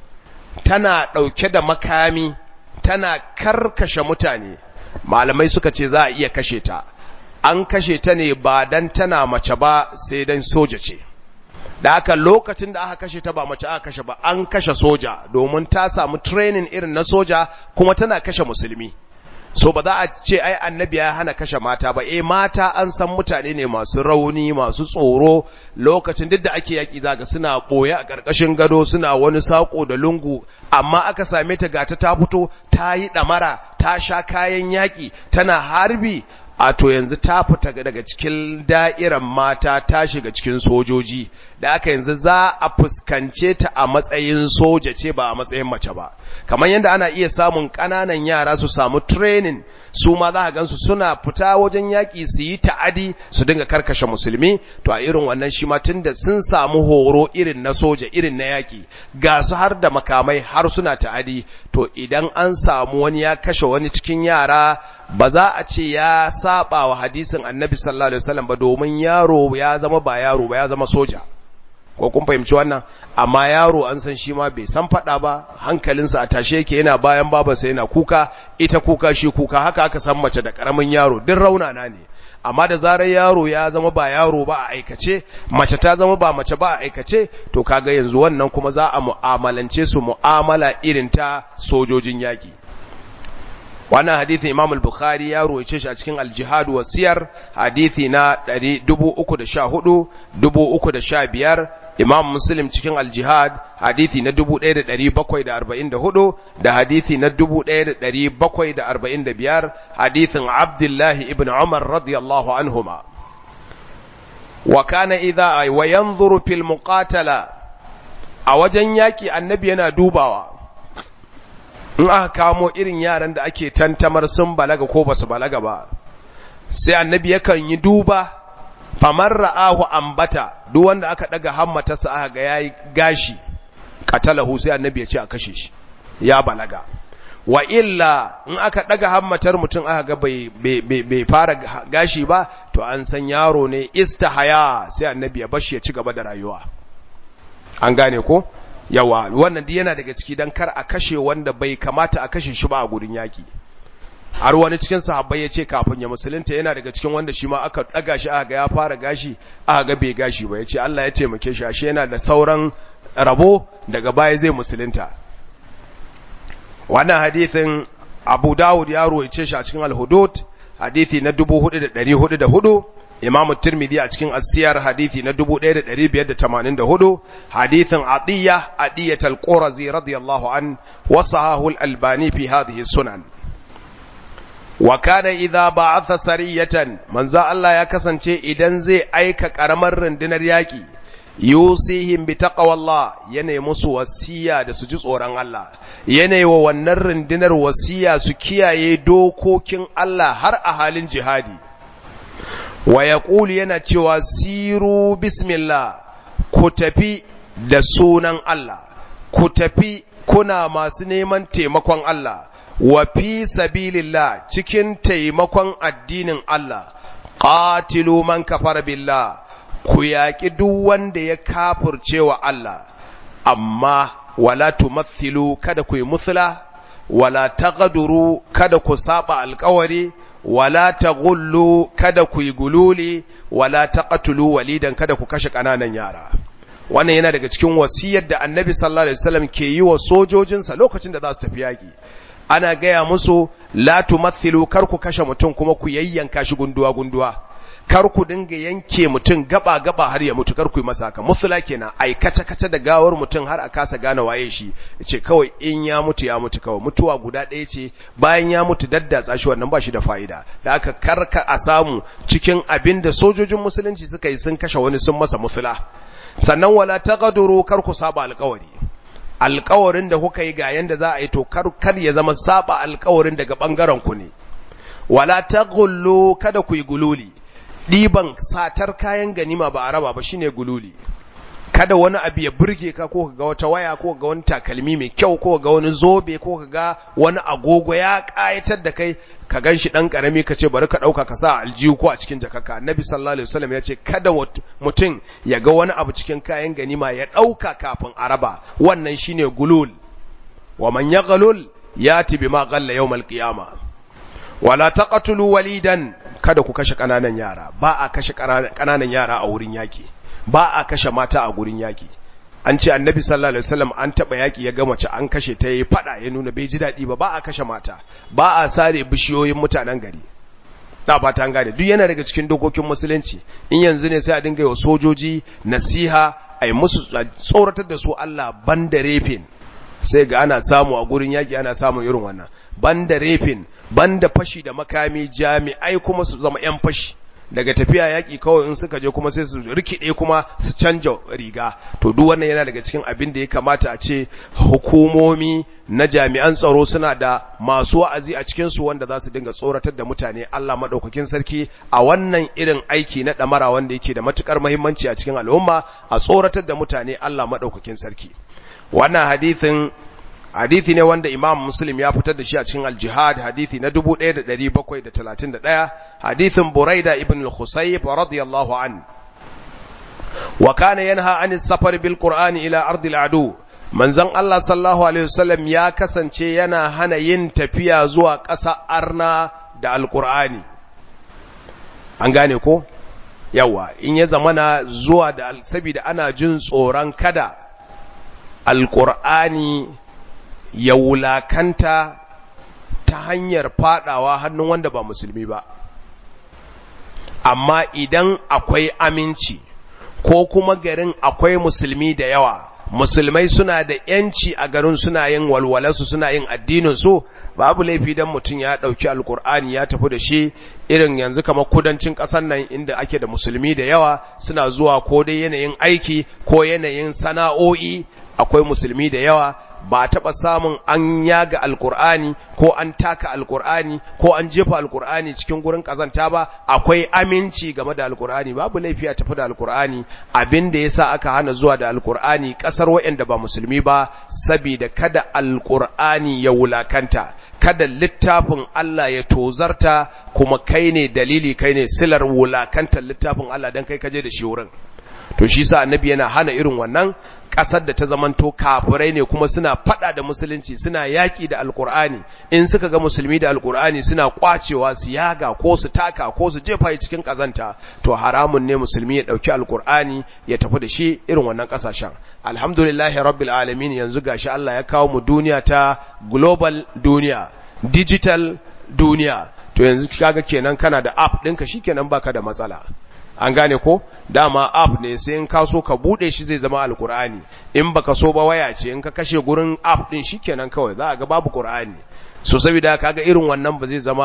Speaker 1: tana ɗauke da makami tana karkashe mutane malamai suka ce za a iya kashe ta an kashe ta ne ba dan tana mace ba sai dan soja ce da aka lokacin da aka kashe ta ba mace aka kashe ba an kashe soja domin ta samu training irin na soja kuma tana kashe musulmi so ba za a ce ai annabi ya hana kashe mata ba eh mata an san mutane ne masu rauni masu tsoro lokacin duk da ake yaki zaga suna boye a karkashin gado suna wani sako da lungu amma aka same ta gata ta fito ta yi damara ta sha kayan yaki tana harbi a to yanzu ta fita daga cikin da'irar mata ta shiga cikin sojoji da aka yanzu za a fuskance ta a matsayin soja ce ba a matsayin mace ba kamar yadda ana iya samun ƙananan yara su samu training su ma za a gansu suna fita wajen yaƙi su yi ta'adi su dinga karkashe musulmi to a irin wannan shi ma tunda sun samu horo irin na soja irin na yaƙi ga su har da makamai har suna ta'adi to idan an samu wani ya kashe wani cikin yara ba za a ce ya saba wa hadisin annabi sallallahu alaihi wasallam ba domin yaro ya zama ba yaro ba ya zama soja ko kun fahimci wannan amma yaro an san shi ma bai san fada ba hankalinsa a tashe yake yana bayan babansa yana kuka ita kuka shi kuka haka aka san mace da karamin yaro duk raunana ne amma da zarar yaro ya zama ba yaro ba a aikace mace ta zama ba mace ba a aikace to kaga yanzu wannan kuma za a mu'amalance su mu'amala irin ta sojojin yaki wannan hadithi imam al-bukhari ya roice shi a cikin al-jihad wa siyar hadithi na 314 315 imam muslim cikin al-jihad hadithi na 1744 da hadithi na 1745 hadithin abdullahi ibn umar radiyallahu anhuma wa kana idha wa yanzuru fil muqatala a wajen yaki annabi yana dubawa in aka kamo irin yaran da ake tantamar sun balaga ko basu balaga ba sai annabi yakan yi duba famar ra'ahu ambata duk wanda aka daga hammatarsa aka ga yayi gashi qatalahu sai annabi ya ce a kashe shi ya balaga wa illa in aka daga hammatar mutum aka ga bai bai fara gashi ba to an san yaro ne istihaya sai annabi ya bashi ya ci gaba da rayuwa an gane ko yawa wannan yana daga ciki dan kar a kashe wanda bai kamata a kashe shi ba a gurin yaki har wani cikin sahabbai ya ce kafin ya musulunta yana daga cikin wanda shi ma aka ɗaga shi aka ga ya fara gashi aka ga bai gashi ba ya ce Allah ya taimake shi ashe yana da sauran rabo daga baya zai musulunta wannan hadithin Abu Dawud ya ruwaice shi a cikin Al-Hudud hadithi na 4404 Imam Tirmidhi a cikin As-Siyar hadithi na 1584 hadithin Atiyya Atiyat al-Qurazi radiyallahu an wa sahahu al-Albani fi hadhihi sunan wa kana idza ba'atha sariyatan manzo Allah ya kasance idan zai aika karamar rundunar yaki yusihim bi taqwallah yana musu wasiya da su ji tsoron Allah yana wa wannan rundunar wasiya su kiyaye dokokin Allah har a halin jihadi wa yaqulu yana cewa siru bismillah ku tafi da sunan Allah ku tafi kuna masu neman taimakon Allah wa fi sabilillah cikin taimakon addinin Allah qatilu man kafara billah ku yaƙi duk wanda ya kafurce wa Allah amma wala tumathilu kada ku yi muthla wala taqaduru kada ku saba alƙawari wala taghullu kada ku yi gululi wala taqatulu walidan kada ku kashe ƙananan yara wannan yana daga cikin wasiyar da annabi sallallahu alaihi wasallam ke yi wa sojojinsa lokacin da za su tafi yaƙi ana gaya musu la tumathilu kar ku kashe mutum kuma ku yayyanka shi gunduwa gunduwa kar ku dinga yanke mutum gaba gaba har ya mutu kar ku yi masa haka muthla kenan ai kace kace da gawar mutum har a kasa gane waye shi yace kawai in ya mutu ya mutu kawai mutuwa guda ɗaya ce bayan ya mutu daddatsa shi wannan ba shi da fa'ida da aka karka a samu cikin abin da sojojin musulunci suka yi sun kashe wani sun masa muthla sannan wala taqaduru kar ku saba alƙawari alƙawarin da kuka yi ga yanda za a yi to kar kar ya zama saba alƙawarin daga bangaren ku ne wala taghullu kada ku yi gululi ɗiban satar kayan ganima ba a raba ba shine gululi kada wani abu ya burge ka ko ga wata waya ko ga wani takalmi mai kyau ko ga wani zobe ko ga wani agogo ya kayatar da kai ka gan shi ɗan ƙarami ka ce bari ka ɗauka ka sa aljihu ko a cikin jakaka annabi sallallahu alaihi wasallam ya ce kada mutum ya ga wani abu cikin kayan ganima ya ɗauka kafin a raba wannan shine gulul wa man yaghlul yati bima ghalla yawmal qiyama wala taqtulu walidan kada ku kashe kananan yara ba a kashe kananan yara a wurin yaki ba a kashe mata a gurin yaki an ce annabi sallallahu alaihi wasallam an taba yaki ya ga mace an kashe ta yayi fada ya nuna bai ji dadi ba ba a kashe mata ba a sare bishiyoyin mutanen gari na fata an gane duk yana daga cikin dokokin musulunci in yanzu ne sai a dinga yi wa sojoji nasiha a yi musu tsoratar da su Allah banda refin sai ga ana samu a gurin yaki ana samun irin wannan banda refin banda fashi da makami jami'ai kuma su zama 'yan fashi daga tafiya yaƙi kawai in suka je kuma sai su rikide kuma su canja riga to duk wannan yana daga cikin abin da ya kamata a ce hukumomi na jami'an tsaro suna da masu wa'azi a cikin su wanda za su dinga tsoratar da mutane Allah madaukakin sarki a wannan irin aiki na damara wanda yake da matukar muhimmanci a cikin al'umma a tsoratar da mutane Allah madaukakin sarki wannan hadithin hadithi ne wanda imam muslim ya fitar da shi a cikin al-jihad hadithi na 1731 hadithin buraida ibn al-khusayb radiyallahu an wa kana yanha an safar bil qur'ani ila ardi al-adu manzon Allah sallallahu alaihi wasallam ya kasance yana hana yin tafiya zuwa ƙasa arna da al-qur'ani an gane ko yawa in ya zamana zuwa da saboda ana jin tsoron kada al-qur'ani ya wulakanta ta hanyar fadawa hannun wanda ba musulmi ba amma idan akwai aminci ko kuma garin akwai musulmi da yawa musulmai suna da yanci a garin suna yin walwalarsu suna yin addininsu babu laifi don mutum ya ɗauki alkur'ani ya tafi da shi irin yanzu kamar kudancin ƙasar nan inda ake da musulmi da yawa suna zuwa ko dai yanayin aiki ko yanayin sana'o'i akwai musulmi da yawa ba taɓa samun an yaga alkur'ani ko an taka alkur'ani ko an jefa alkur'ani cikin gurin ƙazanta ba akwai aminci game da alkur'ani babu laifi a tafi da alkur'ani abin da yasa aka hana zuwa da alkur'ani ƙasar waɗanda ba musulmi ba saboda kada alkur'ani ya wulakanta kada littafin Allah ya tozarta kuma kai ne dalili kai ne silar wulakantar littafin Allah dan kai kaje da shi wurin to shi sa annabi yana hana irin wannan ƙasar da ta zamanto kafirai ne kuma suna fada da musulunci suna yaƙi da alkur'ani in suka ga musulmi da alkur'ani suna kwacewa su yaga ko su taka ko su jefa cikin ƙazanta to haramun ne musulmi ya ɗauki alkur'ani ya tafi da shi irin wannan ƙasashen alhamdulillahi rabbil alamin yanzu gashi Allah ya kawo mu duniya ta global duniya digital duniya to yanzu kaga kenan kana da app ɗinka shikenan baka da matsala an gane ko dama app ne sai in ka so ka bude shi zai zama alkur'ani in baka so ba waya ce in ka kashe gurin app din shikenan kawai za a ga babu qur'ani so saboda kaga irin wannan ba zai zama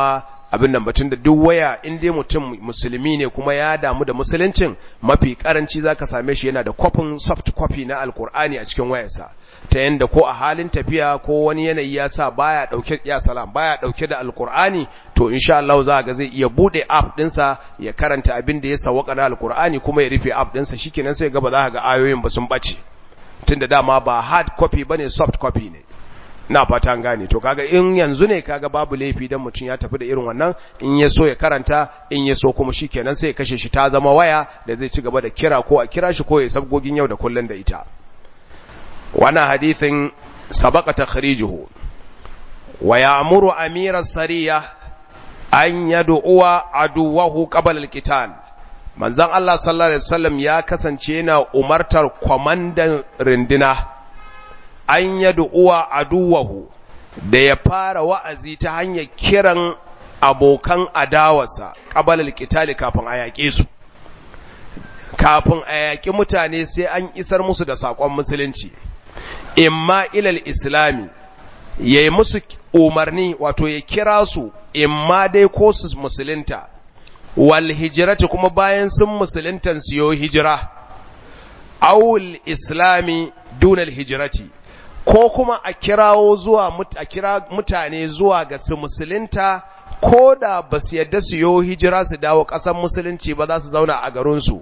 Speaker 1: abin nan batun da duk waya in dai mutum musulmi ne kuma ya damu da musuluncin mafi karanci zaka same shi yana da kwafin soft copy na alkur'ani a cikin wayarsa ta yanda ko a halin tafiya ko wani yanayi ya sa baya dauke ya salam baya dauke da alkur'ani to insha Allah za ga zai iya bude app dinsa ya karanta abin da ya sawaka na alkur'ani kuma ya rufe app dinsa shikenan sai ga ba za ka ga ayoyin ba sun bace tunda dama ba hard copy bane soft copy ne na fata gane to kaga in yanzu ne kaga babu laifi dan mutum ya tafi da irin wannan in ya so ya karanta in ya so kuma shikenan sai ya kashe shi ta zama waya da zai ci gaba da kira ko a kira shi ko ya sabgogin yau da kullun da ita wannan hadithin sabaqa takhrijuhu wa ya'muru amira sariya an yad'uwa aduwahu qabla al-qital manzon Allah sallallahu alaihi wasallam ya kasance yana umartar kwamandan rindina an yad'uwa aduwahu da ya fara wa'azi ta hanyar kiran abokan adawarsa qabla al-qital kafin a yaƙe su kafin a yaƙi mutane sai an isar musu da saƙon musulunci imma ilal islami ya yi musu umarni wato ya kira su imma dai ko su musulunta wal hijirati kuma bayan sun musuluntan su yo hijira awul islami dunal hijirati ko kuma a kirawo zuwa a kira mutane zuwa ga su musulunta ko da ba su yadda su yo hijira su dawo ƙasar musulunci ba za su zauna a garinsu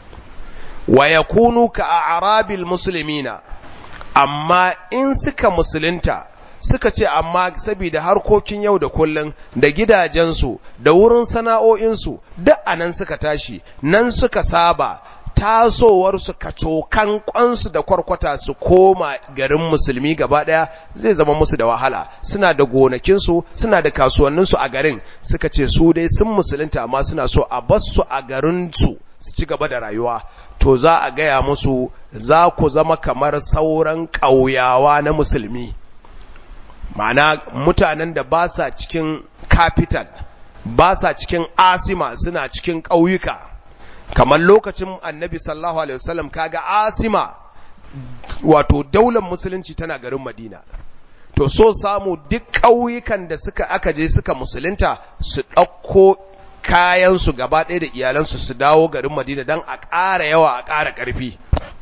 Speaker 1: wa yakunu ka a arabil musulmina amma in suka musulunta suka ce amma saboda harkokin yau da kullum da gidajensu da wurin sana'o'insu duk anan suka tashi nan suka saba tasowarsu kacokan kwansu da kwarkwata su koma garin musulmi gaba daya zai zama musu da wahala suna da gonakinsu suna da kasuwanninsu a garin suka ce su dai sun musulunta amma suna so a basu a garinsu su ci gaba da rayuwa to za a gaya musu za ku zama kamar sauran ƙauyawa na musulmi ma'ana mutanen da ba sa cikin capital ba sa cikin asima suna cikin ƙauyuka kamar lokacin annabi sallallahu alaihi wasallam kaga asima wato daular musulunci tana garin madina to so samu duk ƙauyukan da suka aka je suka musulunta su ɗauko kayansu gaba ɗaya da iyalansu su dawo garin Madina don a ƙara yawa a ƙara ƙarfi.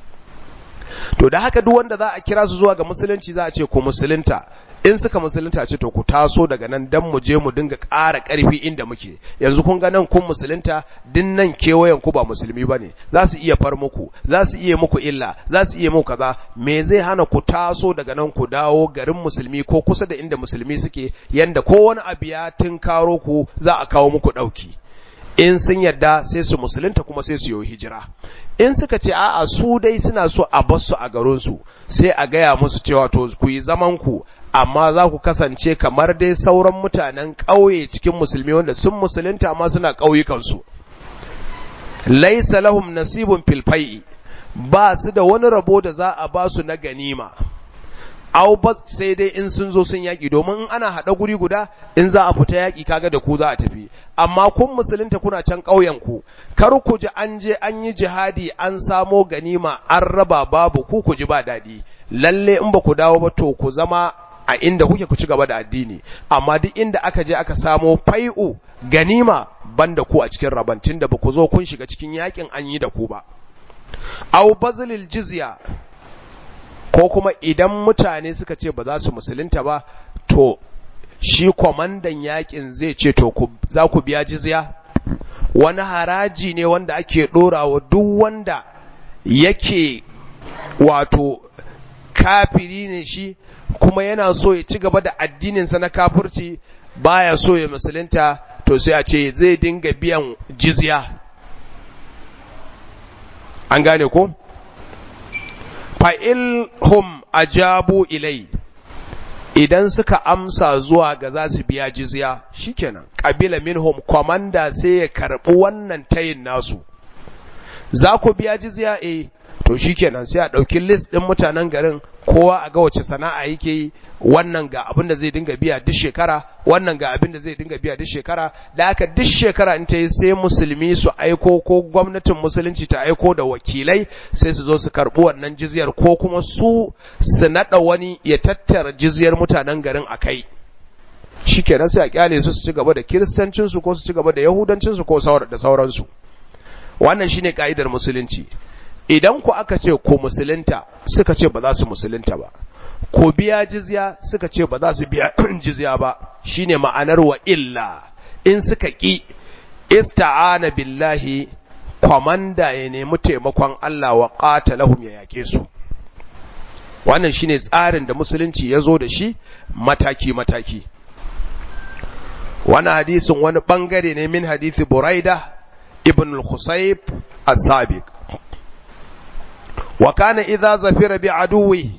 Speaker 1: To da haka duk wanda za a kira su zuwa ga musulunci za a ce ku musulunta in suka musulunta ce to ku taso daga nan dan mu je mu dinga ƙara ƙarfi inda muke yanzu kun ga nan kun musulunta din nan kewayen ku ba musulmi bane za su iya far muku za su iya muku illa za su iya muku kaza me zai hana ku taso daga nan ku dawo garin musulmi ko kusa da inda musulmi suke yanda ko wani abu ya tunkaro ku za a kawo muku ɗauki in sun yadda sai su musulunta kuma sai su yi hijira in suka ce a'a su dai suna so a bar su a garinsu sai a gaya musu cewa to ku yi zaman ku amma za ku kasance kamar dai sauran mutanen ƙauye cikin musulmi wanda sun musulunta amma suna ƙauyukansu laisa lahum nasibun fil fai'i ba su da wani rabo da za a ba su na ganima au ba sai dai in sun zo sun yaƙi domin in ana haɗa guri guda in za a fita yaƙi kaga da ku za a tafi amma kun musulunta kuna can ƙauyen ku kar ku ji an je an yi jihadi an samo ganima an raba babu ku ku ji ba daɗi lalle in ba ku dawo ba to ku zama a inda kuke ku ci gaba da addini amma duk inda aka je aka samo fai'u ganima banda ku a cikin rabantin da ba ku zo kun shiga cikin yaƙin an yi da ku ba au bazlil jizya ko kuma idan mutane suka ce ba za su musulunta ba to shi kwamandan yakin zai ce to za ku biya jizya wani haraji ne wanda ake ɗorawa duk wanda yake wato kafiri ne shi kuma yana so ya ci gaba da addininsa na kafirci baya so ya musulunta to sai a ce zai dinga biyan jizya an gane ko? fa'ilhum ajabu ilai idan suka amsa zuwa ga za su biya jizya shikenan ƙabila minhum kwamanda sai ya karɓi wannan tayin nasu za ku biya jizya eh to shikenan sai a ɗauki list ɗin mutanen garin kowa a ga wace sana'a yake yi wannan ga abin da zai dinga biya duk shekara wannan ga abin da zai dinga biya duk shekara da haka duk shekara in ta yi sai musulmi su aiko ko gwamnatin musulunci ta aiko da wakilai sai su zo su karɓi wannan jizyar ko kuma su su naɗa wani ya tattara jizyar mutanen garin a kai shikenan sai a kyale su su ci gaba da kiristancin su ko su ci gaba da yahudancin su ko da sauransu wannan shine kaidar musulunci idan ku aka ce ko musulunta suka ce ba za su musulunta ba ko biya jizya suka ce ba za su biya jizya ba shine ma'anar wa illa in suka ki ista'ana billahi kwamanda ya nemi taimakon Allah wa qatalahum ya yake su wannan shine tsarin da musulunci ya zo da shi mataki mataki wannan hadisin wani bangare ne min hadisi buraida ibn al-khusayb as-sabiq wa kana idza zafira bi aduwi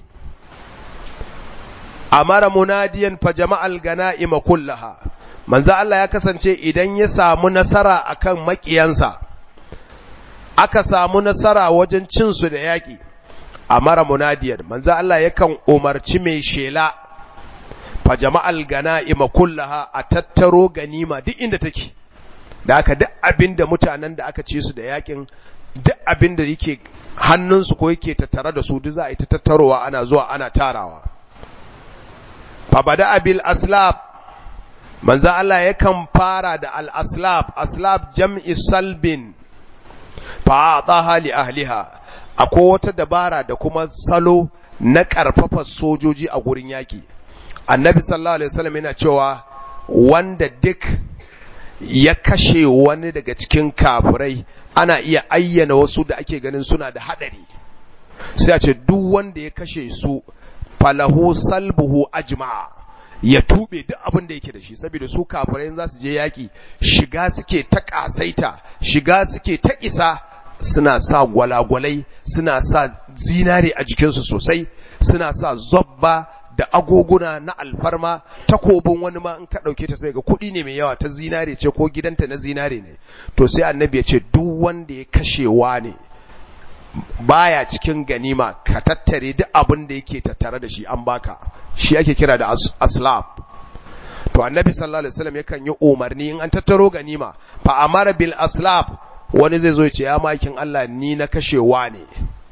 Speaker 1: amara munadiyan fa jama'al ganaima kullaha manzo Allah ya kasance idan ya samu nasara akan makiyansa aka samu nasara wajen cin su da yaki amara munadiyan manzo Allah yakan umarci mai shela fa jama'al ganaima kullaha a tattaro ganima duk inda take da aka duk abinda mutanen da aka ci su da yakin duk abinda yake hannunsu ko yake tattare da su duk za a yi ta tattarowa ana zuwa ana tarawa fa bada abil aslab manzo Allah yakan fara da al aslab aslab jam'i salbin fa ataha li ahliha akwai wata dabara da kuma salo na karfafa sojoji a gurin yaki annabi sallallahu alaihi wasallam yana cewa wanda duk ya kashe wani daga cikin kafirai ana iya ayyana wasu da ake ganin suna da hadari sai a ce duk wanda ya kashe su falahu salbuhu ajma'a ya tube duk abin da yake da shi saboda su kafirai za su je yaki shiga suke ta kasaita shiga suke ta isa suna sa gwalagwalai suna sa zinare a jikinsu sosai suna sa zobba da agoguna na alfarma takobin wani ma in ka ɗauke ta sai ga kuɗi ne mai yawa ta zinare ce ko gidanta na zinare ne to sai annabi ya ce duk wanda ya kashewa ne baya cikin ganima ka tattare duk abin da yake tattare da shi an baka shi ake kira da aslab to annabi sallallahu alaihi wasallam yakan yi umarni in an tattaro ganima fa amara bil aslab wani zai zo ya ce ya makin Allah ni na kashewa ne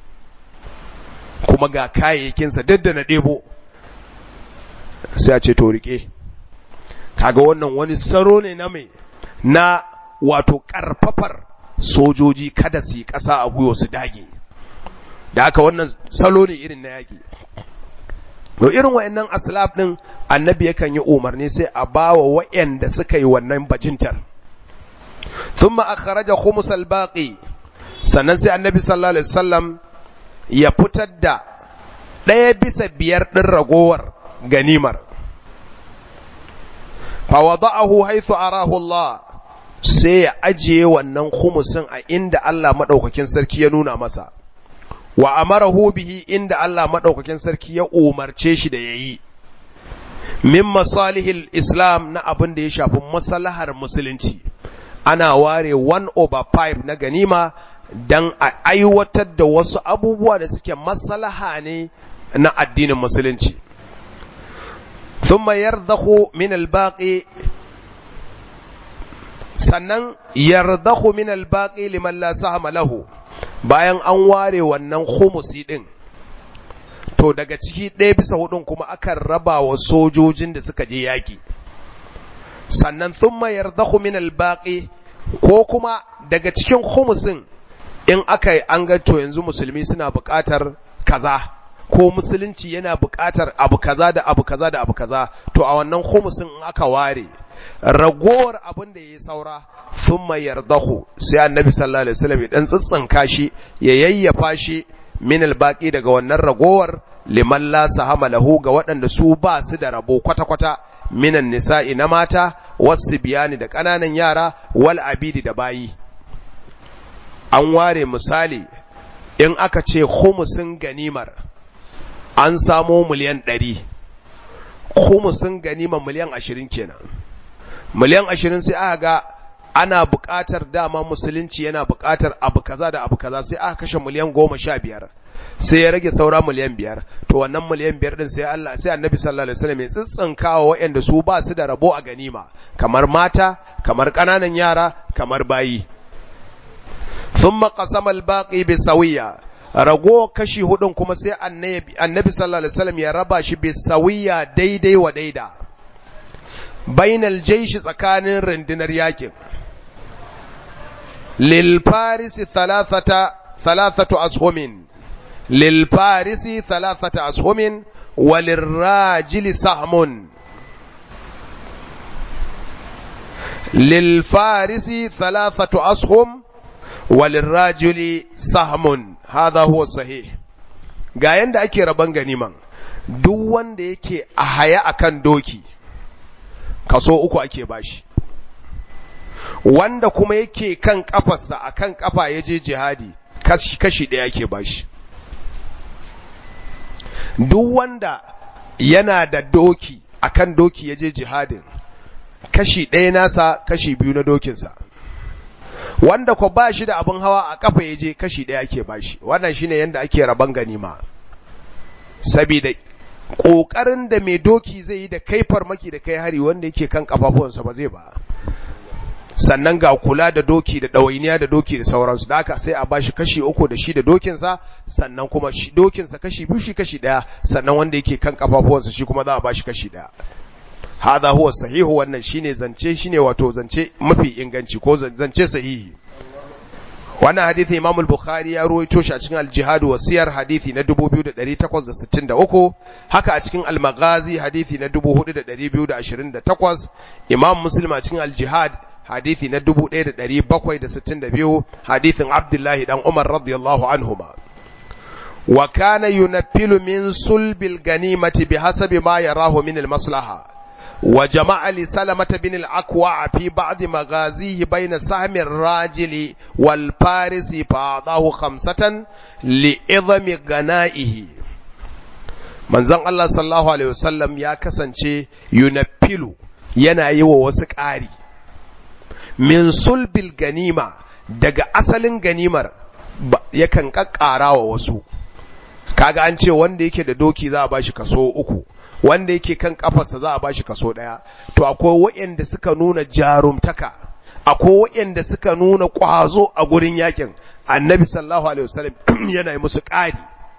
Speaker 1: kuma ga kayayyakinsa duk da na ɗebo sai a ce to rike kaga wannan wani saro ne na mai na wato karfafar sojoji kada su yi ƙasa a gwiwa su dage da haka wannan salo ne irin na yaƙi to irin wa'annan aslab din annabi yakan yi umarni sai a bawa wa'anda suka yi wannan bajintar thumma akhraja khumus al-baqi sannan sai annabi sallallahu alaihi wasallam ya fitar da ɗaya bisa biyar ɗin ragowar ganimar fawada'ahu haithu arahu Allah sai ya ajiye wannan khumusin a inda Allah madaukakin sarki ya nuna masa wa amarahu bihi inda Allah madaukakin sarki ya umarce shi da yayi min masalihil islam na abin da ya shafi maslahar musulunci ana ware 1 over 5 na ganima dan a aiwatar da wasu abubuwa da suke maslaha ne na addinin musulunci ثم يرضخ من الباقي sannan yardakhu min albaqi liman la sahama lahu bayan an ware wannan khumusi din to daga ciki ɗaya bisa hudun kuma akan raba wa sojojin da suka je yaki sannan thumma yardakhu min albaqi ko kuma daga cikin khumusin in aka yi an ga to yanzu musulmi suna buƙatar kaza ko musulunci yana buƙatar abu kaza da abu kaza da abu kaza to a wannan khumusin in aka ware ragowar abin da ya saura thumma yardahu sai annabi sallallahu alaihi wasallam ya dan tsitsinka shi ya yayyafa shi min albaqi daga wannan ragowar liman la sahama lahu ga waɗanda su ba su da rabo kwata kwata minan nisa'i na mata wasu biyani da ƙananan yara wal abidi da bayi an ware misali in aka ce khumusin ganimar an samo miliyan ɗari khumusin ganima miliyan ashirin kenan miliyan ashirin sai aka ga ana buƙatar dama musulunci yana buƙatar abu kaza da abu kaza sai aka kashe miliyan goma sha biyar sai ya rage saura miliyan biyar to wannan miliyan biyar din sai Allah sai annabi sallallahu alaihi wasallam ya tsitsinkawa waɗanda su ba su da rabo a ganima kamar mata kamar ƙananan yara kamar bayi thumma qasama al-baqi bi sawiya rago kashi hudun kuma sai annabi annabi sallallahu alaihi wasallam ya raba shi bi sawiya daidai wa daida bainal jaishi tsakanin rundunar yakin lil farisi thalathata thalathatu ashumin lil farisi thalathata ashumin walirrajili sahmun lil farisi thalathatu ashum walirrajuli sahmun hadha huwa sahih ga yanda ake raban ganiman duk wanda yake a haya akan doki kaso uku ake bashi wanda kuma yake kan kafarsa akan kafa ya je jihadi kashi kashi ɗaya ake bashi duk wanda yana da doki akan doki ya je jihadin kashi ɗaya nasa kashi biyu na dokinsa wanda ko ba shi da abin hawa a kafa ya je kashi ɗaya ake bashi wannan shine yanda ake raban ganima saboda ƙoƙarin da mai doki zai yi da kai farmaki da kai hari wanda yake kan kafafuwansa ba zai ba sannan ga kula da doki da ɗawainiya da doki da sauransu da haka sai a bashi kashi uku da shi da dokinsa sannan kuma shi dokinsa kashi biyu shi kashi ɗaya sannan wanda yake kan kafafuwansa shi kuma za a bashi kashi ɗaya hadha huwa sahihu wannan shine zance shine wato zance mafi inganci ko zance sahihi wannan hadithi Imam al-Bukhari ya ruwaito shi a cikin al-Jihad wa Siyar hadithi na 2863 haka a cikin al-Maghazi hadithi na 4228 Imam Muslim a cikin al-Jihad hadithi na 1762 hadithin Abdullahi dan Umar radiyallahu anhuma wa kana yunaffilu min sulbil ganimati bihasabi ma yarahu min al-maslaha وجمع لسلمة بن الأكوع في بعض مغازيه بين سهم الراجل والفارس فأعطاه خمسة لإظم غنائه من زن الله صلى الله عليه وسلم يا كسنشي ينبيل yana yi wa wasu ƙari min sulbil ganima daga asalin ganimar yakan ƙaƙƙara wa wasu kaga an ce wanda yake da doki za a bashi kaso uku wanda yake kan kafarsa za a bashi kaso ɗaya to akwai waɗanda suka nuna jarumtaka akwai waɗanda suka nuna ƙwazo a gurin yakin annabi sallallahu alaihi wasallam yana yi musu ƙari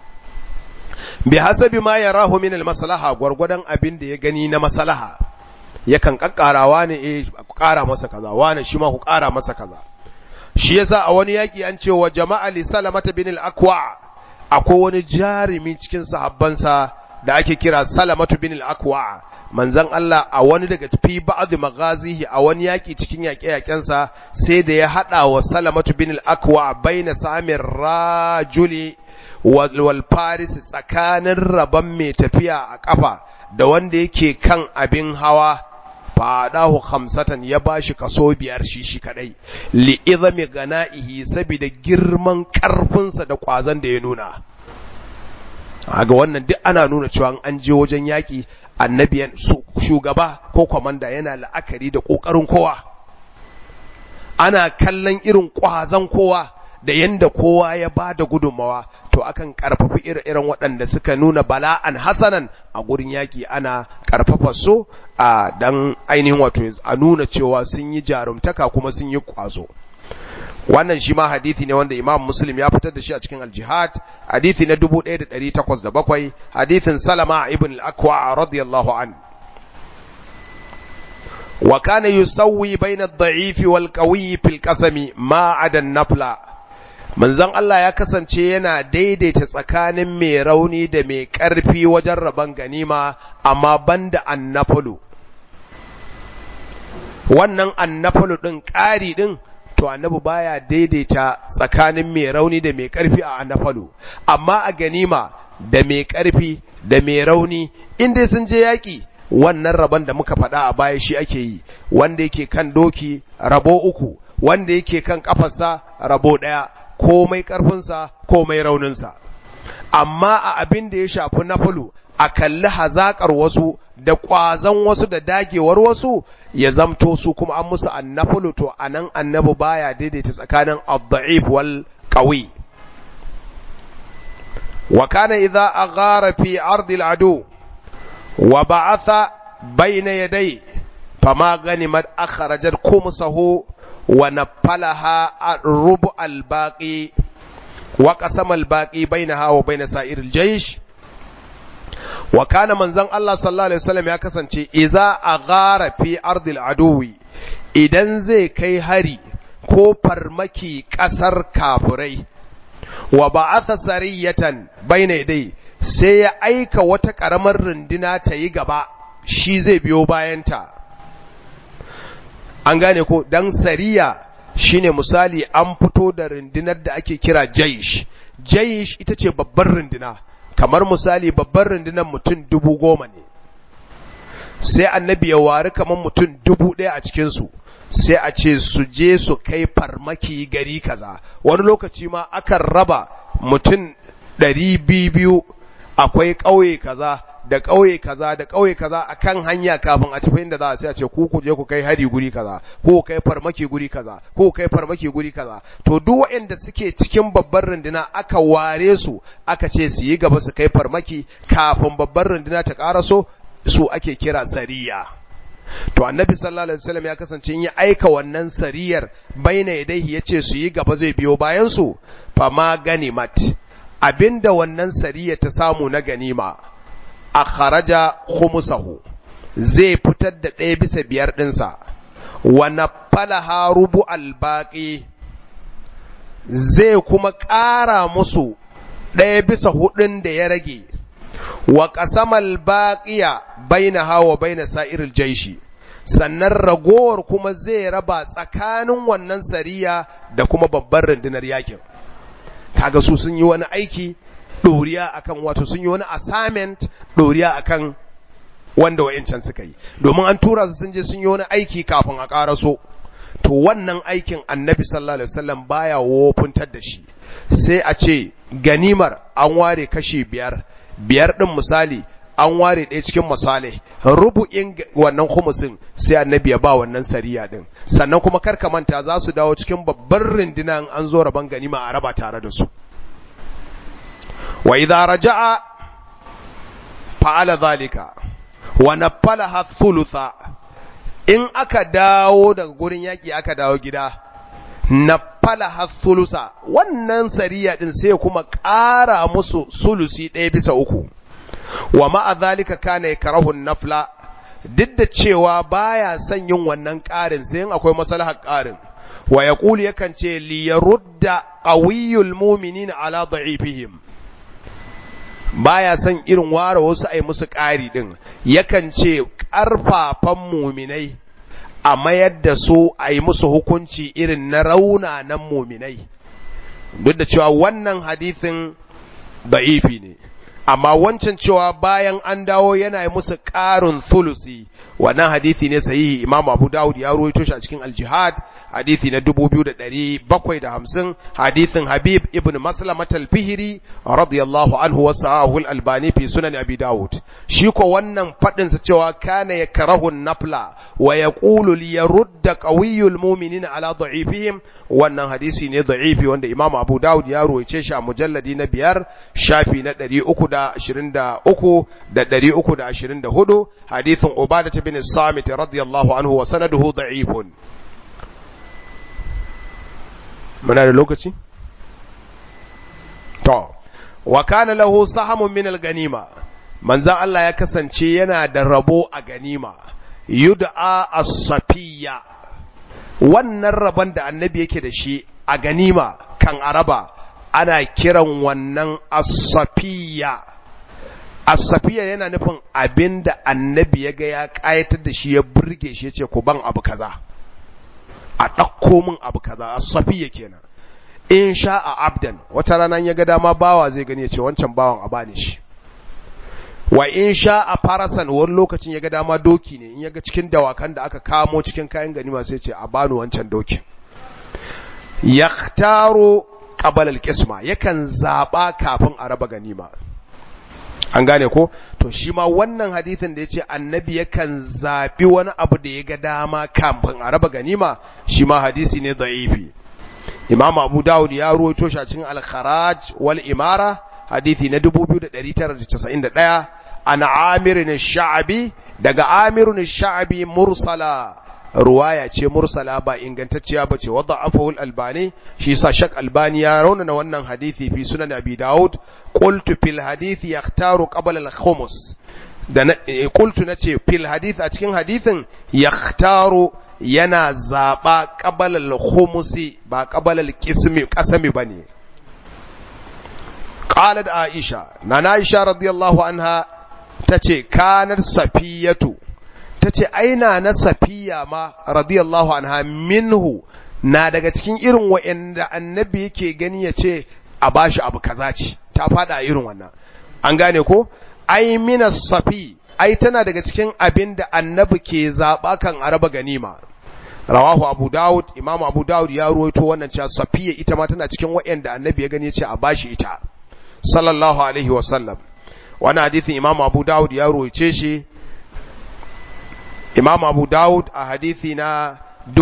Speaker 1: bi hasabi ma yarahu min al maslaha gwargwadon abin da ya gani na maslaha yakan kakkarawa ne eh ku ƙara masa kaza wani shi ma ku ƙara masa kaza shi yasa a wani yaki an ce wa jama'a li salamata bin al aqwa akwai wani jarumi cikin sahabbansa da ake kira salamatu bin al-akwa manzon Allah a wani daga fi ba'd maghazihi a wani yaki cikin yaƙe-yaƙensa sai da ya hada wa salamatu bin al-akwa baina samir rajuli wal faris tsakanin rabon mai tafiya a kafa da wanda yake kan abin hawa fadahu khamsatan ya bashi kaso biyar shi shi kadai li izami gana'ihi saboda girman karfinsa da kwazon da ya nuna ga wannan duk ana nuna cewa an je wajen yaƙi annabi shugaba ko kwamanda yana la'akari da ƙoƙarin kowa ana kallon irin ƙwazon kowa da yanda kowa ya ba da gudunmawa to akan ƙarfafi ire-iren waɗanda suka nuna bala'an hasanan a gurin yaƙi ana ƙarfafa su a dan ainihin wato a nuna cewa sun yi jarumtaka kuma sun yi ƙwazo wannan shi ma hadithi ne wanda imam muslim ya fitar da shi a cikin aljihad hadithi na 1807 hadithin salama ibn al-akwa radiyallahu an wa kana yusawwi bayna ad-da'if wal qawi fil qasami ma ada nafla manzon Allah ya kasance yana daidaita tsakanin mai rauni da mai karfi wajen raban ganima amma banda annafalu wannan annafalu din ƙari din to annabi baya daidaita tsakanin mai rauni da mai karfi a annafalu amma a ganima da mai karfi da mai rauni inda sun je yaki wannan rabon da muka faɗa a baya shi ake yi wanda yake kan doki rabo uku wanda yake kan kafarsa rabo ɗaya komai karfinsa komai rauninsa amma a abin da ya shafi nafalu a kalli hazakar wasu da ƙwazon wasu da dagewar wasu ya zamto su kuma an musu annafalu to anan annabi baya daidaita tsakanin ad-da'if wal qawi wa kana idza aghara fi ardi al-adu wa ba'atha bayna yaday fama ganimat akhrajat kumsahu wa nafalaha rubu al-baqi wa qasama al-baqi bainaha wa bain sa'ir al-jaysh wa kana manzon Allah sallallahu alaihi wasallam ya kasance iza aghara fi ardil aduwi idan zai kai hari ko farmaki kasar kafirai wa ba'atha sariyatan bayna dai sai ya aika wata karamar runduna ta yi gaba shi zai biyo bayanta an gane ko dan sariya shine misali an fito da rundunar da ake kira jaish jaish ita ce babbar runduna kamar misali babbar rundunar mutum dubu goma ne sai annabi ya wari kamar mutum dubu ɗaya a cikinsu sai a ce su je su kai farmaki gari kaza wani lokaci ma akan raba mutum ɗari biyu akwai ƙauye kaza da ƙauye kaza da ƙauye kaza a kan hanya kafin a tafi inda za a sai a ce ku ku je ku kai hari guri kaza ko kai farmaki guri kaza ko kai farmaki guri kaza to duk waɗanda suke cikin babbar runduna aka ware su aka ce su yi gaba su kai farmaki kafin babbar runduna ta ƙaraso su ake kira sariya to annabi sallallahu alaihi wasallam ya kasance ya aika wannan sariyar baina yadayhi yace su yi gaba zai biyo bayan su fama ganimat abinda wannan sariya ta samu na ganima a kharaja khumusahu zai fitar da ɗaya bisa biyar ɗinsa wa nafalaha rubu albaqi zai kuma ƙara musu ɗaya bisa hudun da ya rage wa qasamal baqiya bainaha wa baina sa'iril jaishi sannan ragowar kuma zai raba tsakanin wannan sariya da kuma babbar rundunar yakin kaga su sun yi wani aiki ɗoriya akan wato sun yi wani assignment ɗoriya akan wanda wa'incan suka yi domin an tura su sun je sun yi wani aiki kafin a ƙaraso to wannan aikin annabi sallallahu alaihi wasallam baya wofuntar da shi sai a ce ganimar an ware kashi biyar biyar ɗin misali an ware ɗaya cikin misali rubu'in wannan khumusin sai annabi ya ba wannan sariya ɗin sannan kuma karka manta za su dawo cikin babbar rindina an zo rabon ganima a raba tare da su wa idza raja'a fa'ala zalika wa nafalaha thulutha in aka dawo daga gurin yaki aka dawo gida nafalaha thulusa wannan sariya din sai kuma ƙara musu sulusi ɗaya bisa uku wa ma'a zalika kana yakrahu nafla duk da cewa baya son yin wannan ƙarin sai in akwai maslahar ƙarin wa yaqulu yakan ce li yarudda qawiyul mu'minina ala da'ifihim baya son irin ware wasu ai musu ƙari din yakan ce ƙarfafan muminai a mayar da su a yi musu hukunci irin na raunanan muminai duk da cewa wannan hadithin da'ifi ne amma wancan cewa bayan an dawo yana yi musu ƙarin thulusi wannan hadithi ne sahihi imam abu dawud ya ruwaito shi a cikin aljihad hadithi na 2750 hadithin habib ibn maslamat al-fihri radiyallahu anhu wa sahahu al-albani fi sunan abi dawud shi ko wannan fadin sa cewa kana yakrahu nafla wa yaqulu li yarudda qawiyul mu'minina ala da'ifihim wannan hadisi ne da'ifi wanda imam abu dawud ya ruwaice shi a mujalladi na biyar shafi na 323 da 324 hadithin ubadah bin samit radiyallahu anhu wa sanaduhu da'ifun muna da lokaci to wa kana lahu sahamun min al-ganima manzon Allah ya kasance yana da rabo a ganima yud'a as-safiyya wannan rabon da annabi yake da shi a ganima kan araba ana kiran wannan as-safiyya as-safiyya yana nufin abinda annabi ya ga ya kayatar da shi ya burge shi yace ku ban abu kaza a ɗauko min abu kaza safiya kenan in sha a abdan wata rana ya ga dama bawa zai gani ya ce wancan bawan a bani shi wa in sha a farasan wani lokacin ya ga dama doki ne in ya ga cikin dawakan da aka kamo cikin kayan ganima sai ce a bani wancan dokin yaktaro qabala al-qisma yakan zaba kafin a raba ganima an gane ko to shi ma wannan hadithin da ya ce annabi yakan zaɓi wani abu da ya ga dama kafin a raba ganima shi ma hadisi ne da'ifi imam abu dawud ya ruwaito shi a cikin al-kharaj wal imara hadithi na 2991 an amirin sha'abi daga amirin sha'abi mursala ruwaya ce mursala ba ingantacciya bace wadda afahul albani shi sa shak albani ya raunana wannan hadisi fi sunan abi daud qultu fil hadisi yaktaru qabla al khumus da qultu nace fil hadith a cikin hadisin yaktaru yana zaba qabla al khumusi ba qabla al qismi qasami bane qalat aisha nana aisha radiyallahu anha tace kanar safiyatu tace aina na safiya ma radiyallahu anha minhu na daga cikin irin wa'anda annabi yake gani yace a bashi abu kaza ce ta fada irin wannan an gane ko ai mina safi ai tana daga cikin abin da annabi ke zaba kan araba ganima rawahu abu daud imam abu daud ya ruwaito wannan cewa safiya ita ma tana cikin wa'anda annabi ya gani yace a bashi ita sallallahu alaihi wasallam wani hadithin imam abu dawud ya roice shi imam abu dawud a hadithi na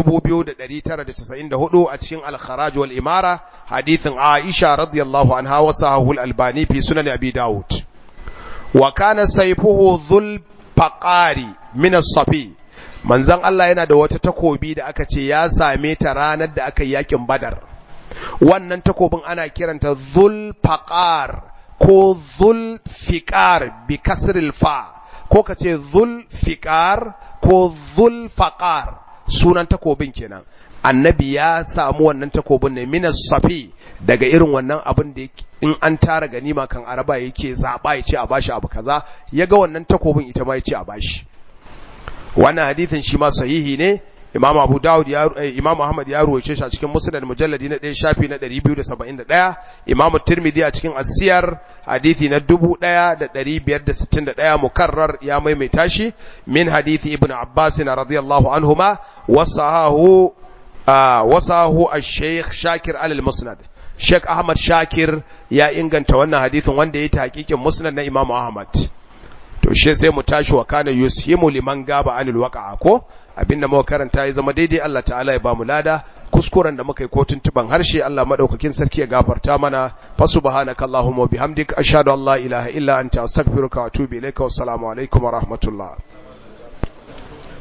Speaker 1: 2994 a cikin al-kharaj wal imara hadithin aisha radiyallahu anha wa sahahul albani fi sunan abi dawud wa kana sayfuhu dhul faqari min as-safi manzon Allah yana da wata takobi da aka ce ya same ta ranar da aka yi yakin badar wannan takobin ana kiranta zul faqar ko zul fiqar bi kasril fa ko ka ce zul fiqar ko zul faqar sunan takobin kenan annabi ya samu wannan takobin ne minas safi daga irin wannan abin da in an tara ganima kan araba yake zaba ya ce a bashi abu kaza ya ga wannan takobin ita ma ya ce a bashi wannan hadithin shi ma sahihi ne Imam Abu Dawud ya Imam Ahmad ya ruwaice shi a cikin Musnad mujalladi na 1 shafi na 271 Imam Tirmidhi a cikin As-Siyar hadisi na 1561 mukarrar ya maimaita shi min hadisi Ibn Abbas radiyallahu anhuma wasahahu wasahu Ash-Sheikh Shakir al-Musnad Sheikh Ahmad Shakir ya inganta wannan hadisin wanda ya yi hakikin Musnad na Imam Ahmad to shi sai mu tashi wa kana yushimu liman gaba anil waqa'a ko abinda muka karanta ya zama daidai Allah ta'ala ya bamu lada kuskuren da muka yi ko tuntuban harshe Allah madaukakin sarki ya gafarta mana fa subhanaka allahumma bihamdik ashhadu an la ilaha illa anta astaghfiruka wa atubu ilaika wassalamu alaikum wa rahmatullah